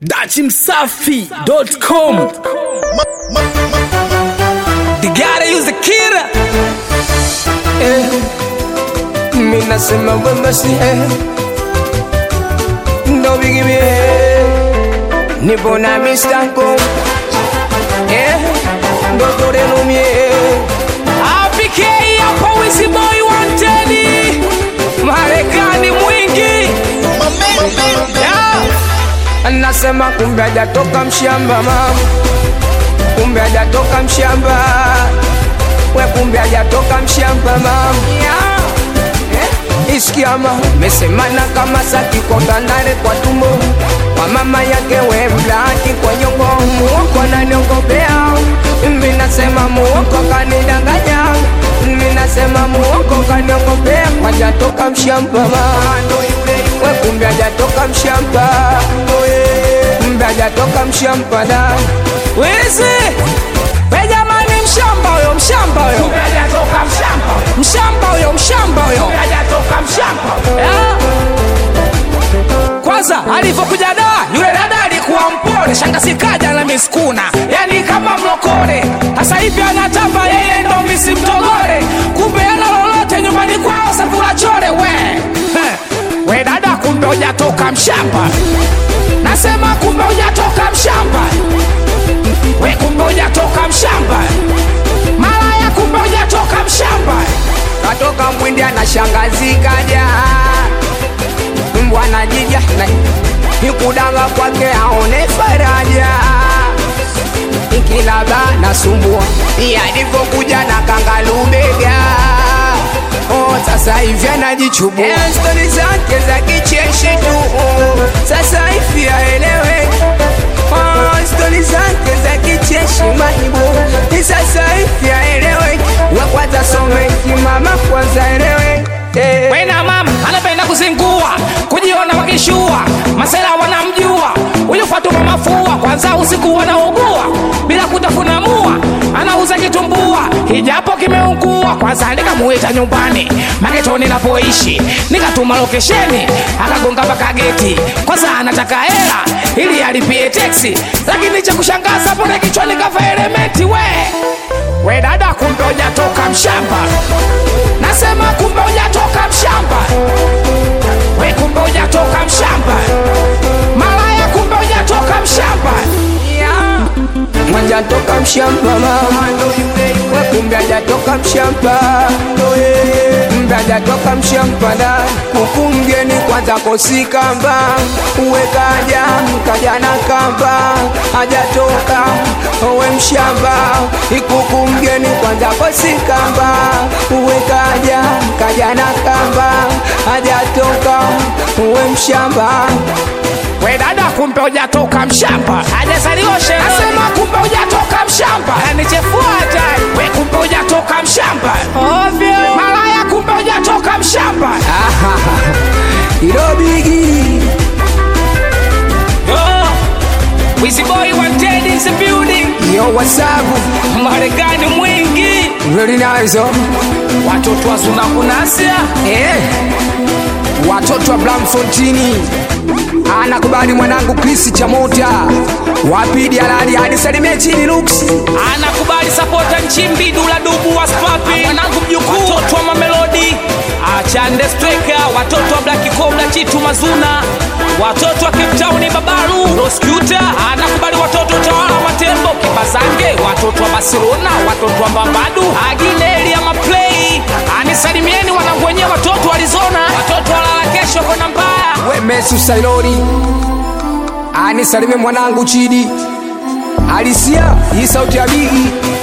dachimsafi.com You gotta use the killer. Eh, mi nasema wema si eh. Ndo bigi mi eh. Nipo na mistako eh. Ndo toreno mi eh. APK hapo Wizzy Boy wanted. Marekani mwingi yeah. Anasema kumbe hajatoka mshamba mama kumbe hajatoka mshamba we kumbe hajatoka mshamba mama eh? iskiama mesemana kama saki kotandare kwa tumbo kwa mama yake we mlaki kwa nyongo muoko ananiongopea mimi nasema muoko kanidanganya mimi nasema muoko kaniongopea hajatoka mshamba mama we kumbe hajatoka mshamba kumbe hajatoka mshamba da Wizi we jamani, mshamba huyo, mshamba huyo, mshamba huyo, mshamba huyo. Yeah. Kwanza alivyokuja da yule dada alikuwa mpole, shangazi kaja na miskuna, yani kama mlokole. Sasa hivi anatamba yeye ndo misi mtogole, kumbe ana lolote nyumbani kwao safula chole. We Heh. we dada, kumbe hujatoka mshamba, nasema kumbe hujatoka mshamba we kumbe hujatoka mshamba, malaya kumbe hujatoka mshamba, katoka mwindi ana shangazi kaja mbwana jija na ikudanga kwake aone faraja ikilaba nasumbua yalivyokuja na kangalubega Oh, sasa hivi anajichubua Eh, stori zake za kicheshi tu oh, sasa hivi aelewe Oh, stori zake za kicheshi mahibu Ni sasa hivi aelewe wa kwanza some kimama kwanza elewe eh. Wena mama anapenda kuzingua, kujiona wakishua, masela wanamjua huyu Fatuma mafua, kwanza usiku wanaugua bila kutafuna mua, anauza kitumbua hijapo kimeungua. Kwanza nikamuita nyumbani magetoni napoishi, nikatuma lokesheni, akagonga mpaka geti, kwanza anataka hela ili alipie teksi, lakini cha kushangaza pone kichwani kava elementi we we dada, kumbe hujatoka mshamba nasema kumbe hujatoka mshamba, we kumbe hujatoka mshamba, malaya kumbe hujatoka mshamba yeah. Hajatoka mshamba mama, we kumbe hajatoka mshamba, kumbe hajatoka mshamba da kuku mgeni kwanza kosi kamba, uwe kaja kaja na kamba, hajatoka uwe mshamba, ikuku mgeni kwanza kosi kamba, uwe kaja kaja na kamba, hajatoka uwe mshamba We dada, kumbe hujatoka mshamba, hajazaliwa sherehe. Nasema kumbe hujatoka mshamba, anichefuata. We kumbe hujatoka mshamba, ovyo. Malaya, kumbe hujatoka mshamba. ilo bigi Yo, Wizzy Boy wanted is the building. yo wasabu Marekani mwingi, Really nice, oh. watoto wa Zuna Kunasia. Eh. Watoto wa Blamfontini anakubali mwanangu Chris Chamota wapidi alali hadi salimie chini Lux anakubali sapota nchimbi dula dubu wa spapi mwanangu mjukuu watoto wa mamelodi achande streka watoto wa black cobra chitu mazuna watoto wa cape town babaru roscuta anakubali watoto tawala wa tembo kibazange watoto wa barcelona watoto wa mbambadu agineli ya maplay anisalimieni wanangu wenyewe watoto wa arizona watoto walala kesho kona mbaya we Mesu Sailori anisalimie mwanangu Chidi Alisia hii sauti ya bigi